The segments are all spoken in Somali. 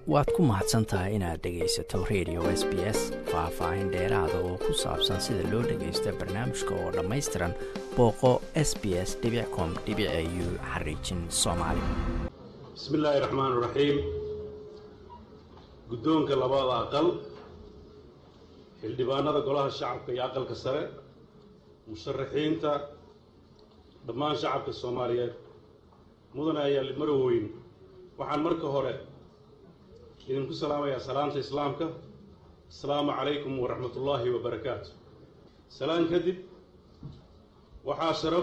waad ku mahadsan tahay inaad dhegaysato radio s b s faah-faahin dheeraada oo ku saabsan sida loo dhagaysto barnaamijka oo dhammaystiran booqo s b s com u xariijin soomaali bismi illaahi raxmaan raxiim guddoonka labada aqal xildhibaanada golaha shacabka iyo aqalka sare musharaxiinta dhammaan shacabka soomaaliyeed mudane ayaali maroweyn waxaan marka hore idinku salaamayaa salaanta islaamka asalaamu calaykum waraxmatullaahi wabarakaatu salaan kadib waxaa sharaf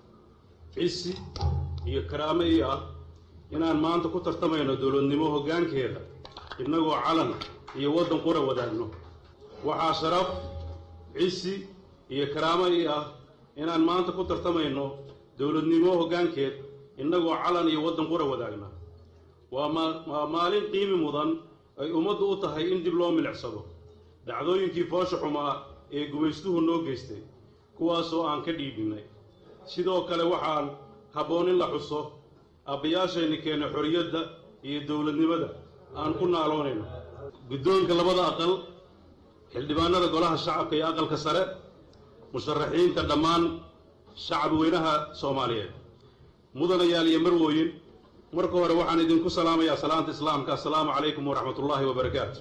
cisi iyo karaamo ii ah inaan maanta ku tartamayno dowladnimo hoggaankeeda innagoo calan iyo waddan qura wadaagno waxaa sharaf cisi iyo karaamo ii ah inaan maanta ku tartamayno dowladnimo hoggaankeed innagoo calan iyo waddan qura wadaagna waa ma waa maalin qiimi mudan ay ummaddu u tahay in dib loo milicsado dhacdooyinkii foosha xumaa ee gumaystuhu noo geystay kuwaasoo aan ka dhiibinay sidoo kale waxaan habboon in la xuso abbayaashayni keena xorriyadda iyo dowladnimada aan ku naaloonayno guddoonka labada aqal xildhibaanada golaha shacabka iyo aqalka sare musharaxiinta dhammaan shacab weynaha soomaaliyeed mudanayaal iyo marwooyin marka hore waxaan idinku salaamayaa salaanta islaamka assalaamu calaykum waraxmatullaahi wabarakaatu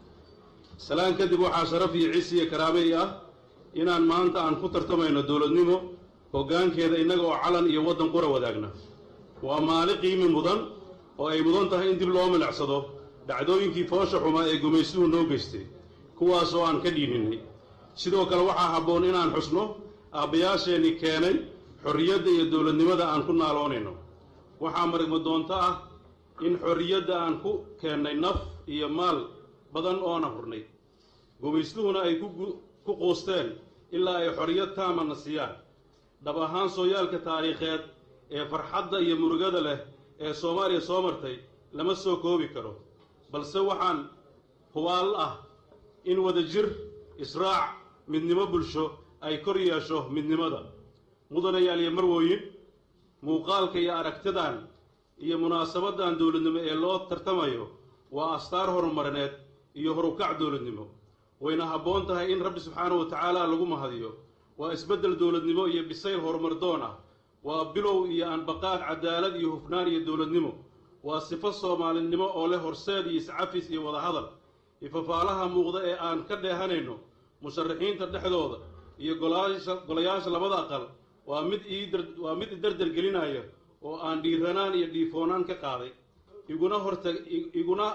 salaan kadib waxaa sharaf iyo cis iyo karaamey ah inaan maanta aan ku tartamayno dowladnimo hoggaankeeda innaga oo calan iyo waddan qura wadaagna waa maalin qiimi mudan oo ay mudan tahay in dib loo milicsado dhacdooyinkii foosha xumaa ee gumaystuhu noo geystay kuwaasoo aan ka dhiininay sidoo kale waxaa habboon inaan xusno aabbayaasheenni keenay xorriyadda iyo dowladnimada aan ku naaloonayno waxaa marigma doonto ah in xorriyadda aan ku keennay naf iyo maal badan oona hurnay gumaystuhuna ay ku quusteen ilaa ay xorriyad taamana siiyaan dhab ahaan sooyaalka taariikheed ee farxadda iyo murugada leh ee soomaaliya soo martay lama soo koobi karo balse waxaan hubaal ah in wada jir israac midnimo bulsho ay kor yeesho midnimada mudanayaal iyo marwooyin muuqaalka iyo aragtidan iyo munaasabaddan dowladnimo ee loo tartamayo waa astaar horumarineed iyo horukac dowladnimo wayna habboon tahay in rabbi subxaanahu wa tacaala lagu mahadiyo waa isbeddel dowladnimo iyo bisayl horumardoon ah waa bilow iyo anbaqaad cadaalad iyo hufnaan iyo dowladnimo waa sifo soomaalinimo oo leh horseed iyo iscafis iyo wadahadal ifafaalaha muuqda ee aan ka dheehanayno musharaxiinta dhexdooda iyo golayaasha labada aqal waa mid waa mid idardar gelinaya oo aan dhiiranaan iyo dhiifoonaan ka qaaday iguna horta iguna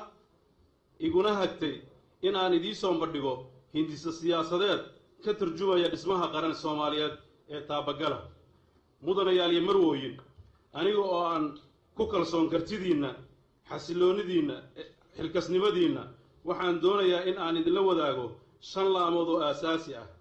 iguna hagtay in aan idiin soonbadhigo hindisa siyaasadeed ka turjumaya dhismaha qaran soomaaliyeed ee taabagala mudanayaal iyo marwooyin aniga oo aan ku kalsoon kartidiinna xasiloonidiinna xilkasnimadiinna waxaan doonayaa in aan idinla wadaago shan laamood oo aasaasi ah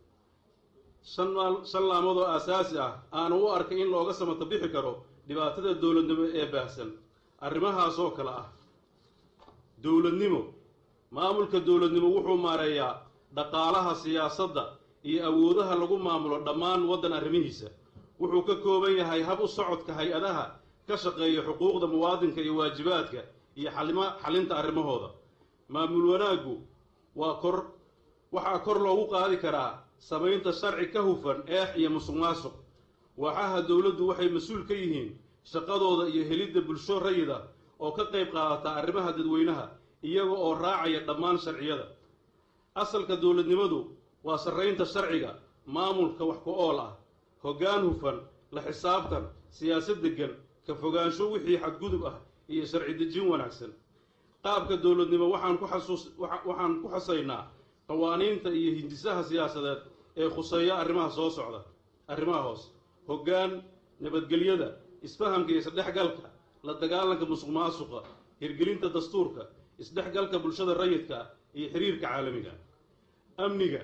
shan laamood oo aasaasi ah aana u arkay in looga samato bixi karo dhibaatada dowladnimo ee baahsan arrimahaasoo kale ah dowladnimo maamulka dowladnimo wuxuu maareeyaa dhaqaalaha siyaasadda iyo awoodaha lagu maamulo dhammaan waddan arrimihiisa wuxuu ka kooban yahay hab u socodka hay-adaha ka shaqeeya xuquuqda muwaadinka iyo waajibaadka iyo xalinta arrimahooda maamul wanaaggu waa kor waxaa kor loogu qaadi karaa samaynta sharci ka hufan eex iyo musuq maasuq waaxaha dowladdu waxay mas-uul ka yihiin shaqadooda iyo helidda bulsho rayida oo ka qayb qaadata arrimaha dadweynaha iyaga oo raacaya dhammaan sharciyada asalka dowladnimadu waa sarraynta sharciga maamulka wax ku ool ah hoggaan hufan la xisaabtan siyaasad deggan ka fogaansho wixii xadgudub ah iyo sharci dejin wanaagsan qaabka dowladnimo waxaan ku xasuus waxaan ku xusaynaa qawaaniinta iyo hindisaha siyaasadeed ee khuseeya arrimaha soo socda arrimaha hoos hoggaan nabadgelyada isfahamka iyo isdhexgalka la dagaalanka musuq maasuqa hirgelinta dastuurka isdhexgalka bulshada rayidka iyo xiriirka caalamiga amniga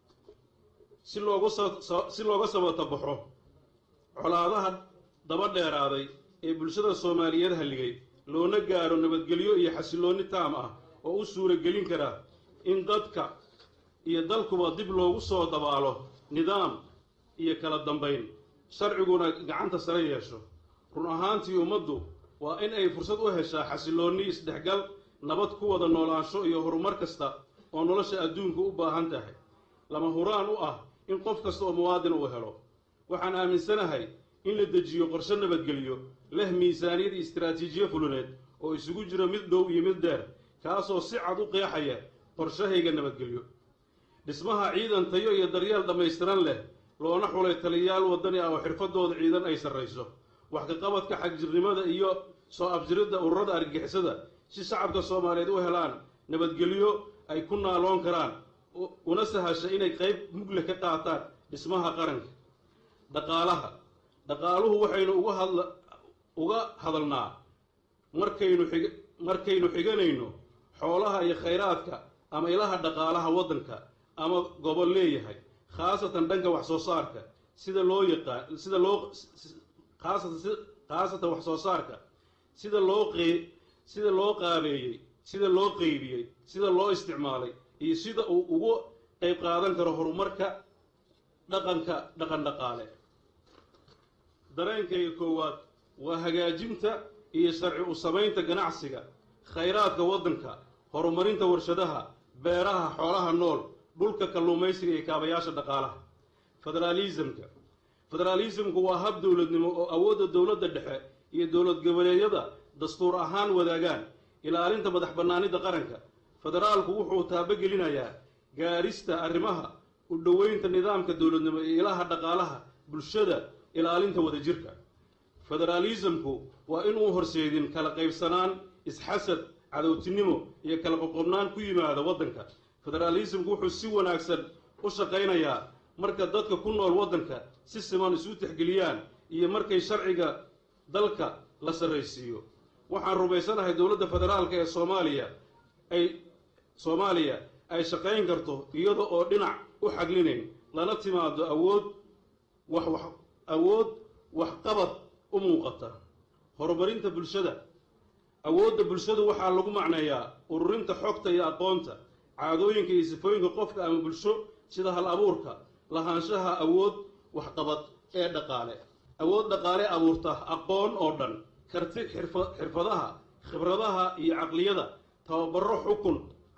si loogu si looga sabato baxo colaadaha daba dheeraaday ee bulshada soomaaliyeed halligay loona gaaro nabadgelyo iyo xasilloonni taam ah oo u suuragelin kara in dadka iyo dalkuba dib loogu soo dabaalo nidaam iyo kala dambayn sharciguna gacanta sare yeesho run ahaantii ummaddu waa in ay fursad u heshaa xasilloonni isdhexgal nabad ku wada noolaansho iyo horumar kasta oo nolosha adduunku u baahan tahay lama huraan u ah in qof kasta oo muwaadin uu helo waxaan aaminsanahay in la dejiyo qorshe nabadgelyo leh miisaaniyad iyo istaraatiijiyo fuluneed oo isugu jiro mid dhow iyo mid dheer kaasoo si cad u qeexaya qorshahayga nabadgelyo dhismaha ciidan tayo iyo daryeel dhammaystiran leh loona xulay taliyayaal waddani ah oo xirfadooda ciidan ay sarrayso wax ka qabadka xagjirnimada iyo soo afjiridda ururada argagixisada si shacabka soomaaliyeed u helaan nabadgelyo ay ku naaloon karaan una sahasha inay qayb mugle ka qaataan dhismaha qaranka dhaqaalaha dhaqaaluhu waxaynu uga hadla uga hadalnaa markaynu xig markaynu xiganayno xoolaha iyo khayraadka ama ilaha dhaqaalaha waddanka ama gobol leeyahay khaasatan dhanka wax soo saarka sida loo yaqaan sida loo khaasatan khaasatan wax soo saarka sida loo qey sida loo qaabeeyey sida loo qeybiyey sida loo isticmaalay iyo sida uu ugu qayb qaadan karo horumarka dhaqanka dhaqan dhaqaale dareenkayga koowaad waa hagaajinta iyo sharci u samaynta ganacsiga khayraadka waddanka horumarinta warshadaha beeraha xoolaha nool dhulka kalluumaysiga iyo kaabayaasha dhaqaalaha federaalisamka federaalisamku waa hab dowladnimo oo awoodda dowladda dhexe iyo dowlad goboleedyada dastuur ahaan wadaagaan ilaalinta madax bannaanida qaranka federaalku wuxuu taabogelinayaa gaarista arrimaha u dhoweynta nidaamka dowladnimo iyo ilaha dhaqaalaha bulshada ilaalinta wadajirka federaalisamku waa inuu horseedin kala qaybsanaan isxasad cadowtinimo iyo kala qoqobnaan ku yimaada waddanka federaalisamku wuxuu si wanaagsan u shaqaynayaa marka dadka ku nool waddanka si siman isu tixgeliyaan iyo markay sharciga dalka la sarraysiiyo waxaan rumaysanahay dowladda federaalka ee soomaaliya ay soomaaliya ay shaqayn karto iyada oo dhinac u xaglinayn lana timaado awood wax wax awood waxqabad u muuqata horumarinta bulshada awoodda bulshadu waxaa lagu macneeyaa ururinta xogta iyo aqoonta caadooyinka iyo sifooyinka qofka ama bulsho sida hal abuurka lahaanshaha awood waxqabad ee dhaqaale awood dhaqaale abuurta aqoon oo dhan karti xirfadaha khibradaha iyo caqliyada tababaro xukun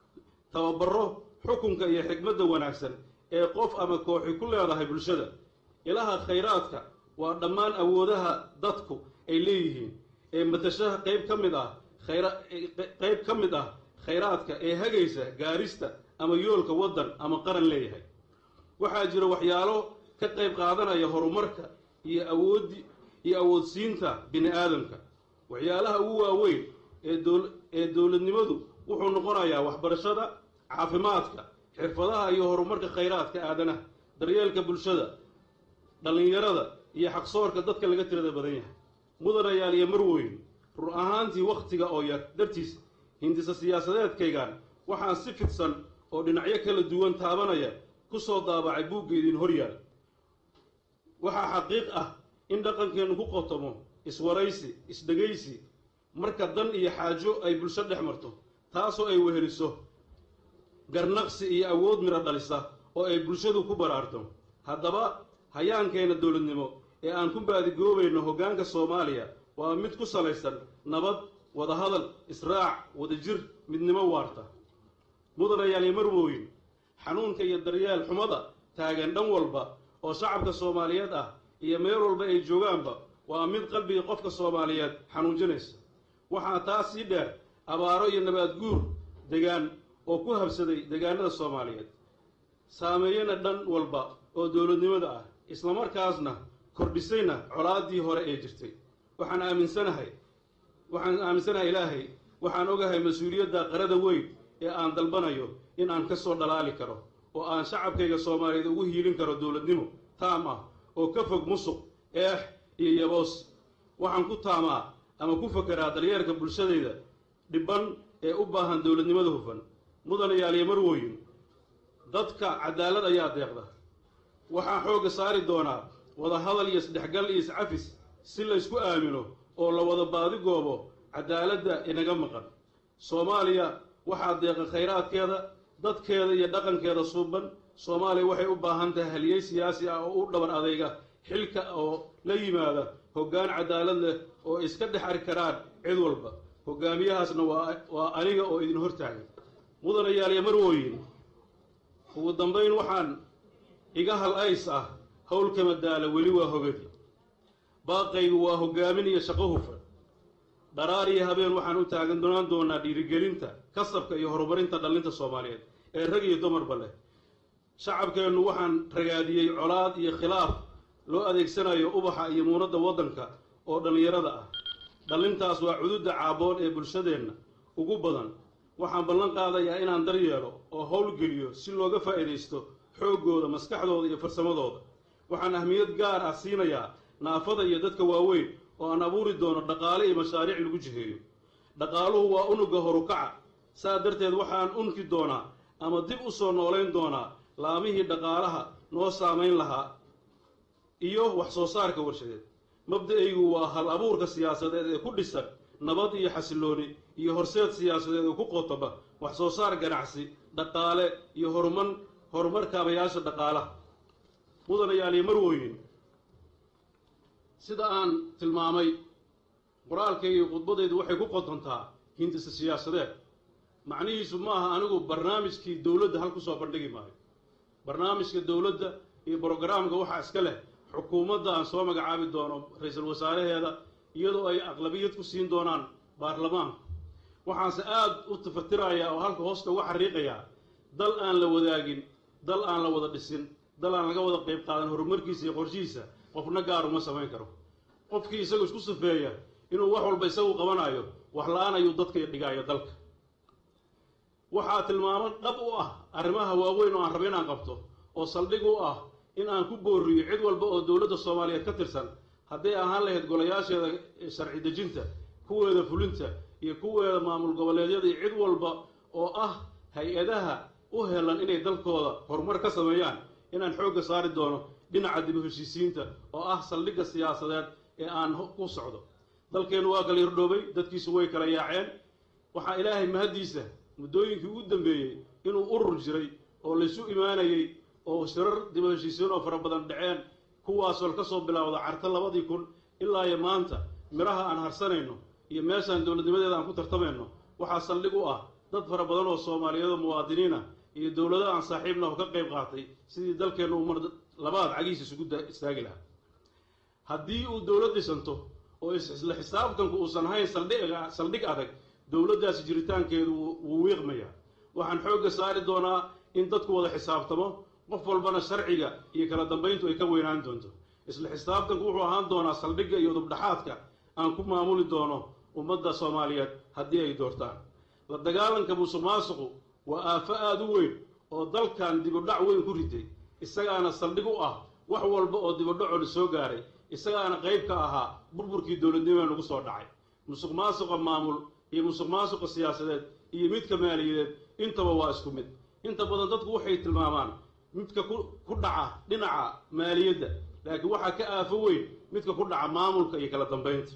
tababaro xukunka iyo xikmadda wanaagsan ee qof ama kooxi ku leedahay bulshada ilaha khayraadka waa dhammaan awoodaha dadku ay leeyihiin ee matashaha qayb ka mid ah khayra qayb ka mid ah khayraadka ee hagaysa gaarista ama yoolka waddan ama qaran leeyahay waxaa jira waxyaalo ka qayb qaadanaya horumarka iyo awoodi iyo awoodsiinta bini aadamka waxyaalaha ugu waaweyn ee dow ee dowladnimadu wuxuu noqonayaa waxbarashada caafimaadka xirfadaha iyo horumarka khayraadka aadanaha daryeelka bulshada dhallinyarada iyo xaqsoorka dadka laga tirada badan yahay mudanayaal iyo marweyn run ahaantii wakhtiga oo yar dartiis hindisa siyaasadeedkaygan waxaan si fidsan oo dhinacyo kala duwan taabanaya ku soo daabacay buugga idin horyaal waxaa xaqiiq ah in dhaqankeennu ku qotomo iswaraysi isdhegaysi marka dan iyo xaajo ay bulsho dhex marto taasoo ay weheliso garnaqsi iyo awood midho dhalisa oo ay bulshadu ku baraarto haddaba hayaankeenna dowladnimo ee aan ku baadigoobayno hoggaanka soomaaliya waa mid ku salaysan nabad wadahadal israac wadajir midnimo waarta mudanayaal iyo marwooyin xanuunka iyo daryeel xumada taagan dhan walba oo shacabka soomaaliyeed ah iyo meel walba ay joogaanba waa mid qalbiga qofka soomaaliyeed xanuunjinaysa waxaa taas sii dheer abaaro iyo nabaad guur degaan oo ku habsaday degaanada soomaaliyeed saameeyana dhan walba oo dowladnimada ah islamarkaasna kordhisayna colaaddii hore ee jirtay waxaan aaminsanahay waxaan aaminsanahay ilaahay waxaan ogahay mas-uuliyadda qarada weyn ee aan dalbanayo in aan ka soo dhalaali karo oo aan shacabkayga soomaaliyeed ugu hiilin karo dowladnimo taam ah oo ka fog musuq eex iyo yaboos waxaan ku taamaa ama ku fakeraa daryeerka bulshadayda dhibban ee u baahan dowladnimada hufan mudanayaal iyo marwooyin dadka cadaalad ayaa deeqda waxaa xoogga saari doonaa wadahadal iyo isdhexgal iyo iscafis si laysku aamino oo la wada baadigoobo cadaaladda inaga maqan soomaaliya waxaa deeqa khayraadkeeda dadkeeda iyo dhaqankeeda suuban soomaaliya waxay u baahan tahay haliyey siyaasi ah oo u dhabar adayga xilka oo la yimaada hoggaan cadaalad leh oo iska dhex ari karaan cid walba hogaamiyahaasna waa waa aniga oo idin hortaagan mudanayaaliya marwooyin ugu dambayn waxaan iga hal ays ah howlkama daala weli waa hogadi baaqaygu waa hogaamin iyo shaqo hufan dharaar iyo habeen waxaan u taagan doonaan doonaa dhiirigelinta kasabka iyo horumarinta dhallinta soomaaliyeed ee rag iyo dumarba leh shacabkeennu waxaan ragaadiyey colaad iyo khilaaf loo adeegsanayo ubaxa iyo muunadda waddanka oo dhallinyarada ah dhallintaas waa cududda caaboon ee bulshadeenna ugu badan waxaan ballan qaadayaa inaan daryeelo oo howlgeliyo si looga faa'iidaysto xooggooda maskaxdooda iyo farsamadooda waxaan ahmiyad gaar ah siinayaa naafada iyo dadka waaweyn oo aan abuuri doono dhaqaale iyo mashaariic lagu jiheeyo dhaqaaluhu waa unuga horukaca saa darteed waxaan unki doonaa ama dib u soo noolayn doonaa laamihii dhaqaalaha noo saamayn lahaa iyo wax soo saarka warshadeed mabda-aygu waa hal abuurka siyaasadeed ee ku dhisan nabad iyo xasilooni iyo horseed siyaasadeed oo ku qotoba wax soo saar ganacsi dhaqaale iyo horuman horumar kaabayaasha dhaqaalaha mudanayaaliyo marwooyin sida aan tilmaamay qoraalkayga iyo khudbadaydu waxay ku qotontaa hindisa siyaasadeed macnihiisu ma aha anigu barnaamijkii dowladda hal kusoo bandhigi maayo barnaamijka dowladda iyo brogaraamka waxaa iska leh xukuumadda aan soo magacaabi doono ra-iisul wasaaraheeda iyadoo ay aqlabiyad ku siin doonaan baarlamaanka waxaanse aada u tafatirayaa oo halka hoosta uga xariiqayaa dal aan la wadaagin dal aan la wada dhisin dal aan laga wada qayb qaadan horumarkiisa iyo qorshihiisa qofna gaar uma samayn karo qofkii isagu isku sufeeya inuu wax walba isagu qabanayo wax la-aan ayuu dadka dhigaayo dalka waxaa tilmaamo dhab u ah arrimaha waaweyn oo aan raba inaan qabto oo saldhig u ah in aan ku booriyo cid walba oo dowladda soomaaliyeed ka tirsan hadday ahaan lahayd golayaasheeda sharci dejinta kuweeda fulinta iyo kuweeda maamul goboleedyada iyo cid walba oo ah hay-adaha u helan inay dalkooda horumar ka sameeyaan inaan xoogga saari doono dhinaca dib u heshiisiinta oo ah saldhigga siyaasadeed ee aan ku socdo dalkeennu waa kala yardhoobay dadkiisu way kala yaaceen waxaa ilaahay mahaddiisa muddooyinkii ugu dambeeyey inuu urur jiray oo laysu imaanayey oo shirar dib u heshiisiin oo fara badan dhaceen kuwaasoo ka soo bilaawda carta labadii kun ilaa iyo maanta midhaha aan harsanayno iyo meeshaan dowladnimadeeda aan ku tartamayno waxaa saldhig u ah dad fara badan oo soomaaliyeed oo muwaadiniin ah iyo dowlado aan saaxiibna oo ka qayb qaatay sidii dalkeennu uu mar labaad cagihiisa isugu istaagi lahaa haddii uu dowlad dhisanto oo isla xisaabtanku uusan hayn saldhiga saldhig adag dowladdaasi jiritaankeedu wuu wiiqmayaa waxaan xoogga saari doonaa in dadku wada xisaabtamo qof walbana sharciga iyo kala dambayntu ay ka weynaan doonto isla xisaabtanku wuxuu ahaan doonaa saldhigga iyo dubdhaxaadka aan ku maamuli doono ummadda soomaaliyeed haddii ay doortaan la dagaalanka musuq maasuqu waa aafo aada u weyn oo dalkan dibudhac weyn ku riday isagaana saldhig u ah wax walba oo dibudhacoo soo gaaray isagaana qayb ka ahaa burburkii dowladnimada nagu soo dhacay musuq maasuqa maamul iyo musuq maasuqa siyaasadeed iyo midka maaliyadeed intaba waa isku mid inta badan dadku waxay tilmaamaan midka ku dhaca dhinaca maaliyadda laakiin waxaa ka aafo weyn midka ku dhaca maamulka iyo kala dambaynta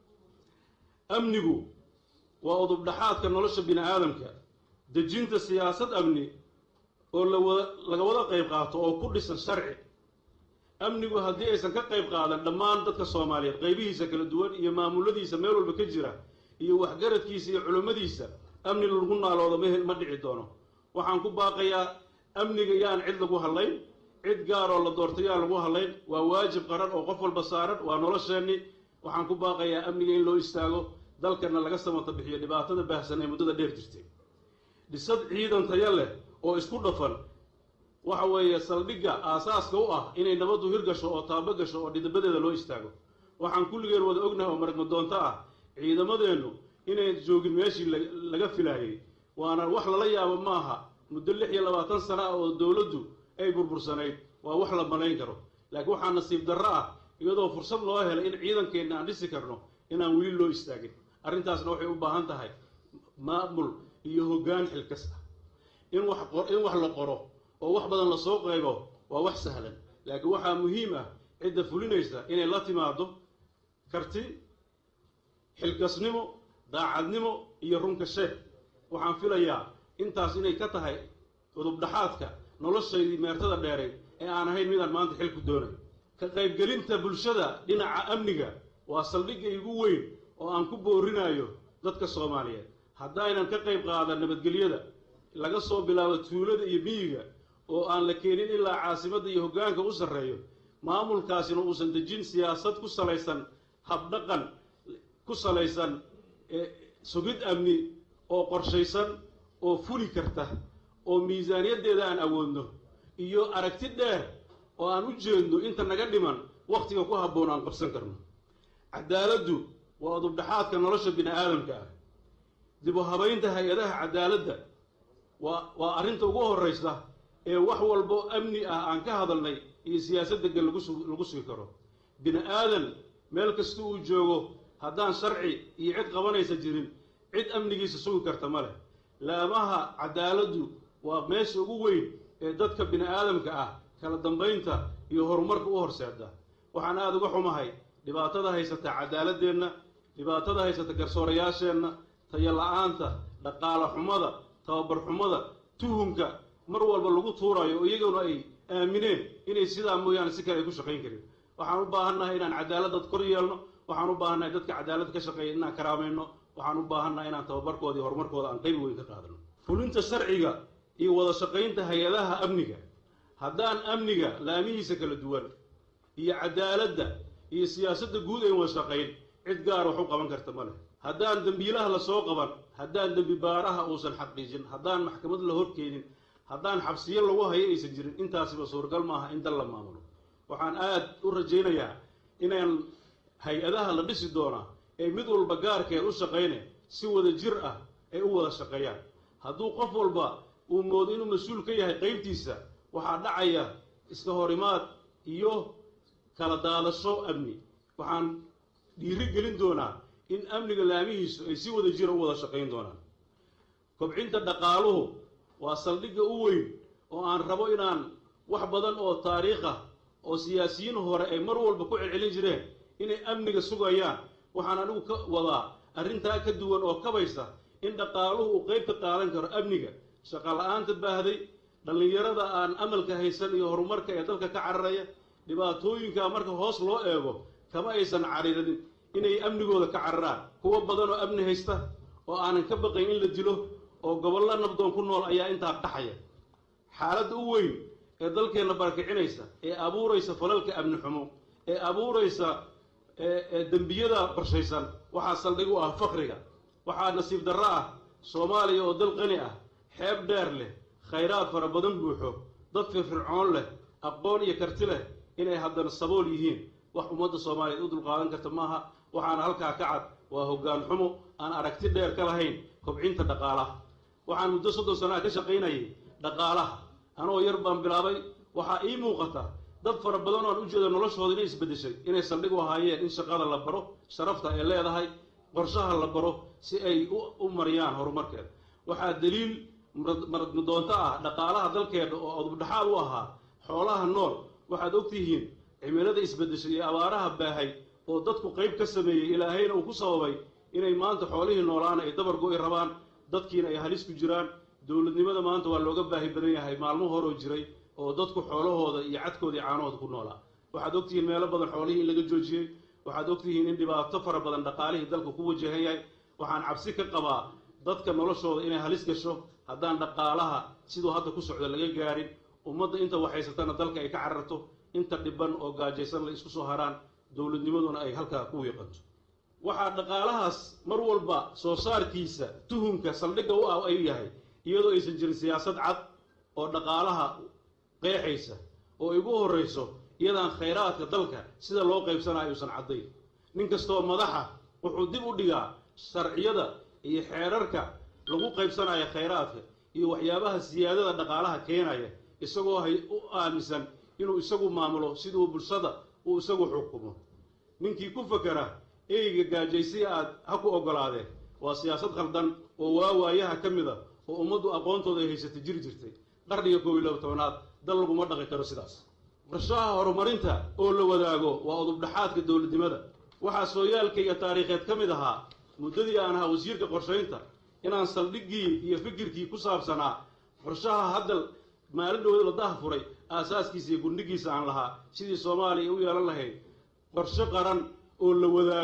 amnigu waa udubdhaxaadka nolosha bini aadamka dejinta siyaasad amni oo lawada laga wada qayb qaato oo ku dhisan sharci amnigu haddii aysan ka qayb qaadan dhammaan dadka soomaaliyeed qaybihiisa kala duwan iyo maamuladiisa meel walba ka jira iyo waxgaradkiisa iyo culummadiisa amni lagu naaloodo mh ma dhici doono waxaan ku baaqayaa amniga yaan cid lagu hadlayn cid gaaroo la doortay yaan lagu hadlayn waa waajib qaran oo qof walba saaran waa nolosheenni waxaan ku baaqayaa amniga in loo istaago dalkana laga samata bixiyo dhibaatada baahsan ee muddada dheer jirtay dhisad ciidan taya leh oo isku dhafan waxa weeye saldhigga aasaaska u ah inay nabaddu hirgasho oo taabo gasho oo dhidabadeeda loo istaago waxaan kulligeen wada ognahay oo maragmadoonto ah ciidamadeennu inay joogin meeshii laga filaayey waana wax lala yaabo maaha muddo lix iyo labaatan sana ah oo dowladdu ay burbursanayd waa wax la malayn karo laakiin waxaa nasiib darro ah iyadoo fursad loo helay in ciidankeenna aan dhisi karno inaan weli loo istaagin arrintaasna waxay u baahan tahay maamul iyo hoggaan xilkas ah in wax in wax la qoro oo wax badan lasoo qaybo waa wax sahlan laakiin waxaa muhiim ah cidda fulinaysa inay la timaado karti xilkasnimo daacadnimo iyo runka sheeg waxaan filayaa intaas inay ka tahay udubdhaxaadka noloshaydii meertada dheeray ee aan ahayn midaan maanta xil ku doonay ka qaybgelinta bulshada dhinaca amniga waa saldhigga igu weyn oo aan ku boorinayo dadka soomaaliyeed haddaynan ka qayb qaadan nabadgelyada laga soo bilaabo tuulada iyo miyiga oo aan la keenin ilaa caasimadda iyo hoggaanka u sarreeyo maamulkaasina uusan dejin siyaasad ku salaysan habdhaqan ku salaysan sugid amni oo qorshaysan oo fuli karta oo miisaaniyaddeeda aan awoodno iyo aragti dheer oo aan u jeedno inta naga dhiman wakhtiga ku habboon aan qabsan karno cadaaladdu waa udubdhaxaadka nolosha bini aadamka ah dib u habaynta hay-adaha cadaaladda waa waa arrinta ugu horraysa ee wax walbo amni ah aan ka hadalnay iyo siyaasad deggan lagu su lagu sugi karo bini aadan meel kasta uu joogo haddaan sharci iyo cid qabanaysa jirin cid amnigiisa sugi karta ma leh laamaha cadaaladdu waa meesha ugu weyn ee dadka bini aadamka ah kala dambaynta iyo horumarka u horseeda waxaan aada uga xumahay dhibaatada haysata cadaaladeenna dhibaatada haysata garsoorayaasheenna tayo la-aanta dhaqaale xumada tababar xumada tuhunka mar walba lagu tuurayo oo iyaguna ay aamineen inay sidaa mooyaane si kale ay ku shaqayn karin waxaan u baahannahay inaan cadaaladad kor yeelno waxaan u baahannahay dadka cadaalad ka shaqeeya inaan karaamayno waxaan u baahannahay inaan tababarkooda iyo horumarkooda aan qayb weyn ka qaadano fulinta sharciga iyo wada shaqaynta hay-adaha amniga haddaan amniga laamihiisa kala duwan iyo cadaaladda iyo siyaasadda guud ayn wada shaqayn cid gaar wax u qaban karta ma leh haddaan dembiilaha lasoo qaban haddaan dembi baaraha uusan xaqiijin haddaan maxkamad la horkeenin haddaan xabsiyo lagu hayo aysan jirin intaasiba suuragal maaha in dal la maamulo waxaan aada u rajaynayaa inaan hay-adaha la dhisi doonaa ee mid walba gaarkeed u shaqayne si wada jir ah ay u wada shaqeeyaan hadduu qof walba uu moodo inuu mas-uul ka yahay qaybtiisa waxaa dhacaya iska horimaad iyo kala daadasho amni waxaan dhiiri gelin doonaa in amniga laamihiisu ay si wada jira u wada shaqayn doonaan kobcinta dhaqaaluhu waa saldhigga u weyn oo aan rabo inaan wax badan oo taariikh ah oo siyaasiyiin hore ay mar walba ku celcelin jireen inay amniga sugayaan waxaan anigu ka wadaa arrintaa ka duwan oo kabaysa in dhaqaaluhu uu qayb ka qaadan karo amniga shaqa la-aanta baahday dhallinyarada aan amalka haysan iyo horumarka ee dalka ka cararaya dhibaatooyinka marka hoos loo eego kama aysan cariirin inay amnigooda ka cararaan kuwo badan oo amni haysta oo aanan ka baqayn in la dilo oo gobollo nabdoon ku nool ayaa intaa dhaxaya xaaladda u weyn ee dalkeenna barakicinaysa ee abuuraysa falalka amni xumo ee abuuraysa ee dembiyada qorshaysan waxaa saldhig u ah fakriga waxaa nasiib darro ah soomaaliya oo dal qani ah xeeb dheer leh khayraad fara badan buuxo dad firfircoon leh aqoon iyo karti leh inay haddana sabool yihiin wax ummadda soomaaliyeed u dulqaadan karta maaha waxaana halkaa ka cad waa hoggaan xumo aan aragti dheer ka lahayn kobcinta dhaqaalaha waxaan muddo soddon sanaa ka shaqaynayay dhaqaalaha anoo yar baan bilaabay waxaa ii muuqata dad fara badan oo aan u jeedo noloshooda inay isbeddeshay inay saldhig u ahaayeen in shaqada la baro sharafta ay leedahay qorshaha la baro si ay u mariyaan horumarkeeda waxaa daliil maradmadoonto ah dhaqaalaha dalkeena oo adubdhaxaad u ahaa xoolaha nool waxaad ogtihiin cimilada isbeddeshay iyo abaaraha baahay oo dadku qayb ka sameeyey ilaahayna uu ku sababay inay maanta xoolihii noolaana ay dabar go-i rabaan dadkiina ay halis ku jiraan dowladnimada maanta waa looga baahi badan yahay maalmo horoo jiray oo dadku xoolahooda iyo cadkooda iyo caanahooda ku noolaa waxaad ogtihiin meelo badan xoolihii in laga joojiyey waxaad ogtihiin in dhibaato fara badan dhaqaalihii dalka ku wajahan yahay waxaan cabsi ka qabaa dadka noloshooda inay halis gasho haddaan dhaqaalaha siduu hadda ku socdo laga gaarin ummadda inta waxhaysatana dalka ay ka cararto inta dhiban oo gaajaysan la isku soo haraan dowladnimaduna ay halkaa ku wiiqanto waxaa dhaqaalahaas mar walba soo saarkiisa tuhumka saldhigga u ah ay yahay iyadoo aysan jirin siyaasad cad oo dhaqaalaha qeexaysa oo igu horrayso iyadaan khayraadka dalka sida loo qaybsanayo uusan caddayn nin kastoo madaxa wuxuu dib u dhigaa sharciyada iyo xeerarka lagu qaybsanayo khayraadka iyo waxyaabaha siyaadada dhaqaalaha keenaya isagoo hay u aaminsan inuu isagu maamulo siduu bulshada uu isagu xukumo ninkii ku fakera eyga gaajaysay aad ha ku oggolaadeen waa siyaasad khaldan oo waawaayaha ka mid a oo ummaddu aqoontooda ay haysatay jiri jirtay qarniga koob iyo laba tobanaad dal laguma dhaqi karo sidaas qorshaha horumarinta oo la wadaago waa udubdhaxaadka dowladnimada waxaa sooyaalka iyo taariikheed ka mid ahaa muddadii aan ahaa wasiirka qorshaynta inaan saldhiggii iyo fikirkii ku saabsanaa qorshaha hadda maalin dhowda la daha furay aasaaskiisa iyo gundhigiisa aan lahaa sidii soomaaliya u yeelan lahayd qorshe qaran oo la wadaago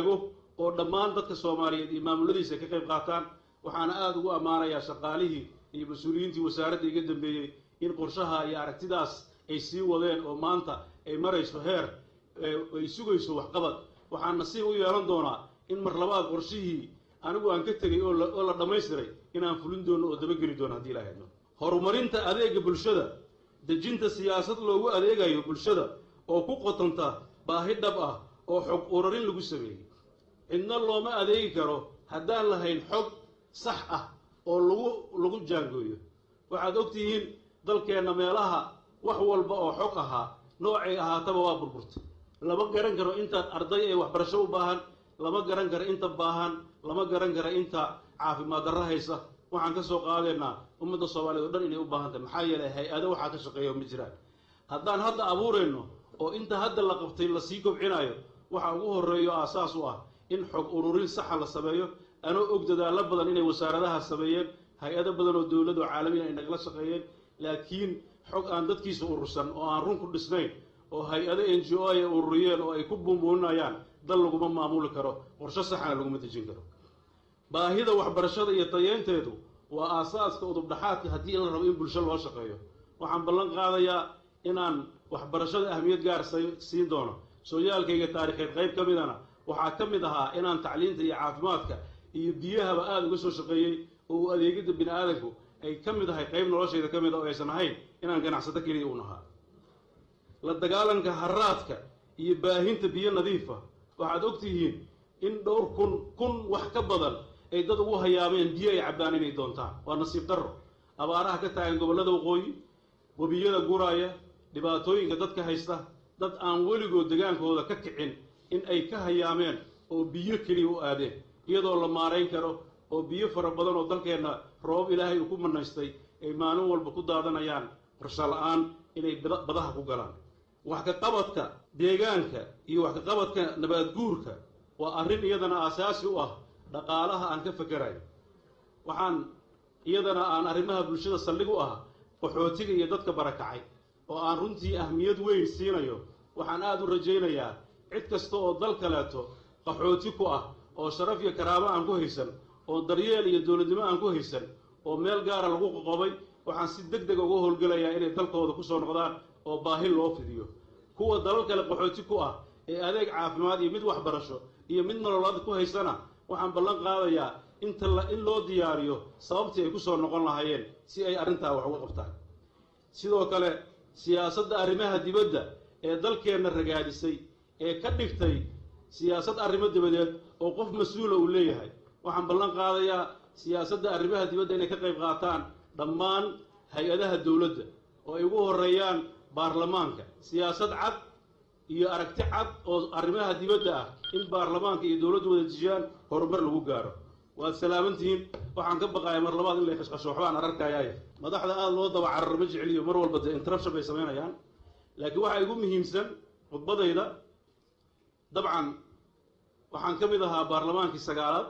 oo dhammaan dadka soomaaliyeed iyo maamuladiisa ka qayb qaataan waxaana aada ugu ammaanayaa shaqaalihii iyo mas-uuliyiintii wasaaradda iga dambeeyey in qorshaha iyo aragtidaas ay sii wadeen oo maanta ay marayso heer ay sugayso waxqabad waxaan nasiib u yeelan doonaa in mar labaad qorshihii anigu aan ka tegay oo la dhammaystiray inaan fulin doono oo dabageli doono haddii ilaa hadno horumarinta adeega bulshada dejinta siyaasad loogu adeegayo bulshada oo ku qotanta baahi dhab ah oo xog ururin lagu sameeyey cidna looma adeegi karo haddaan lahayn xog sax ah oo lagu lagu jaangooyo waxaad ogtihiin dalkeenna meelaha wax walba oo xog ahaa noocay ahaataba waa burburtay lama garan karo intaad arday ee waxbarasho u baahan lama garan karo inta baahan lama garan karo inta caafimaad darro haysa waxaan ka soo qaadaynaa ummadda soomaaliyeed o dhan inay u baahan tahay maxaa yeelay hay-ado waxaa ka shaqeeya ma jiraan haddaan hadda abuurayno oo inta hadda la qabtay lasii kobcinayo waxaa ugu horreeyo aasaas u ah in xog ururin saxa la sameeyo anoo og dadaallo badan inay wasaaradaha sameeyeen hay-ado badan oo dowlad oo caalamiya ay nagala shaqeeyeen laakiin xog aan dadkiisa urursan oo aan run ku dhisnayn oo hay-ado n g o ay ururiyeen oo ay ku buunbuuninayaan dal laguma maamuli karo qorsho saxana laguma dejin karo baahida waxbarashada iyo tayeynteedu waa aasaaska udubdhaxaadka haddii la rabo in bulsho loo shaqeeyo waxaan ballan qaadayaa inaan waxbarashada ahmiyad gaar siin doono sooyaalkayga taarikheed qayb ka midana waxaa ka mid ahaa inaan tacliinta iyo caafimaadka iyo biyahaba aada uga soo shaqeeyey oo uu adeegidda bini aadanku ay ka mid ahay qayb noloshayda ka mid a oo aysan ahayn inaan ganacsato keliya un ahaa la dagaalanka haraadka iyo baahinta biyo nadiifa waxaad ogtihiin in dhowr kun kun wax ka badan ay dad ugu hayaameen biyo ay cabbaan inay doontaan waa nasiib darro abaaraha ka taagan gobollada waqooyi webiyada guraaya dhibaatooyinka dadka haysta dad aan weligood degaankooda ka kicin in ay ka hayaameen oo biyo keliya u aadeen iyadoo la maarayn karo oo biyo fara badan oo dalkeenna roobab ilaahay uu ku manaystay ay maalin walba ku daadanayaan qorsho la-aan inay badaha ku galaan wax ka qabadka deegaanka iyo wax ka qabadka nabaad guurka waa arrin iyadana aasaasi u ah dhaqaalaha aan ka fakerayo waxaan iyadana aan arrimaha bulshada saldhig u ah qaxootiga iyo dadka barakacay oo aan runtii ahmiyad weyn siinayo waxaan aada u rajaynayaa cid kasta oo dal kaleeto qaxooti ku ah oo sharaf iyo karaamo aan ku haysan oo daryeel iyo dowladnimo aan ku haysan oo meel gaara lagu qoqobay waxaan si deg dega uga howlgelayaa inay dalkooda kusoo noqdaan oo baahi loo fidiyo kuwa dalal kale qaxooti ku ah ee adeeg caafimaad iyo mid waxbarasho iyo mid nololaad ku haysana waxaan ballan qaadayaa inta in loo diyaariyo sababtii ay kusoo noqon lahaayeen si ay arrintaa wax uga qabtaan sidoo kale siyaasadda arrimaha dibadda ee dalkeenna ragaadisay ee ka dhigtay siyaasad arrimo dabadeed oo qof mas-uula uu leeyahay waxaan ballan qaadayaa siyaasadda arrimaha dibadda inay ka qayb qaataan dhammaan hay-adaha dowladda oo ay ugu horeeyaan baarlamaanka siyaasad cad iyo aragti cad oo arrimaha dibadda ah in baarlamaanka iyo dowladdu wada dejiyaan horumar lagu gaaro waad salaamantihiin waxaan ka baqaaya mar labaad in lay qashqasho waxbaan ararkayaay madaxda aada loo daba carar ma jeceliyo mar walba dee interruption bay samaynayaan laakiin waxaa igu muhiimsan khudbadayda dabcan waxaan ka mid ahaa baarlamaankii sagaalaad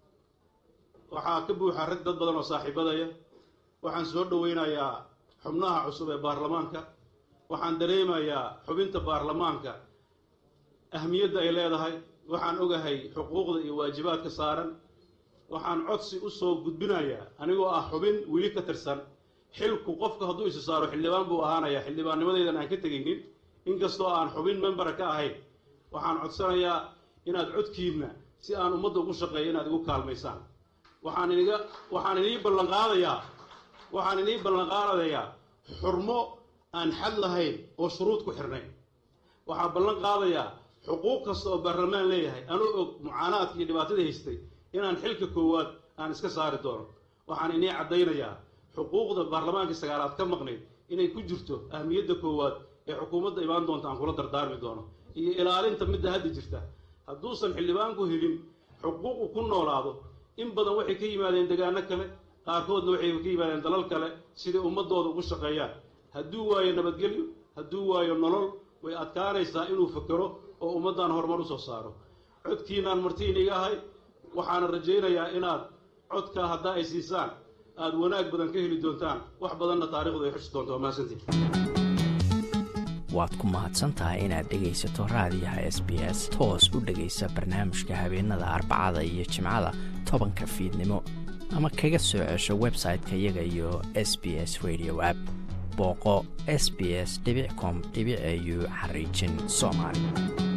waxaa ka buuxa rag dad badan oo saaxiibadaya waxaan soo dhoweynayaa xubnaha cusub ee baarlamaanka waxaan dareemayaa xubinta baarlamaanka ahmiyadda ay leedahay waxaan ogahay xuquuqda iyo waajibaadka saaran waxaan codsi u soo gudbinayaa anigoo ah xubin weli ka tirsan xilku qofka hadduu isi saaro xildhibaan buu ahaanayaa xildhibaannimadaydan aan ka tegaynin inkastoo aan xubin membera ka ahayn waxaan codsanayaa inaad codkiinna si aan ummadda ugu shaqeeyo inaad igu kaalmaysaan waxaan iniga waxaan inii ballanqaadayaa waxaan inii ballanqaadayaa xurmo aan xad lahayn oo shuruud ku xirnayn waxaan ballan qaadayaa xuquuq kasta oo baarlamaan leeyahay anuu og mucaanaadka iyo dhibaatada haystay inaan xilka koowaad aan iska saari doono waxaan inii caddaynayaa xuquuqda baarlamaankii sagaalaad ka maqnayd inay ku jirto ahmiyadda koowaad ee xukuumadda imaan doonta aan kula dardaarmi doono iyo ilaalinta midda hadda jirta hadduusan xildhibaanku helin xuquuqu ku noolaado in badan waxay ka yimaadeen degaano kale qaarkoodna waxay ka yimaadeen dalal kale siday ummadooda ugu shaqeeyaan hadduu waayo nabadgelyo hadduu waayo nolol way adkaanaysaa inuu fakero oo ummaddan horumar usoo saaro codkiinaan martiiniga ahay waxaana rajaynayaa inaad codkaa haddaa ay siisaan aada wanaag badan ka heli doontaan wax badanna taarikhdu ay xusi doonto waa mahadsantiin waad ku mahadsan tahay inaad dhegaysato raadiyaha s b s toos u dhegaysa barnaamijka habeenada arbacada iyo jimcada tobanka fiidnimo ama kaga soo cesho website-ka iyaga iyo s b s radio app booqo s b s com au xariijin soomaali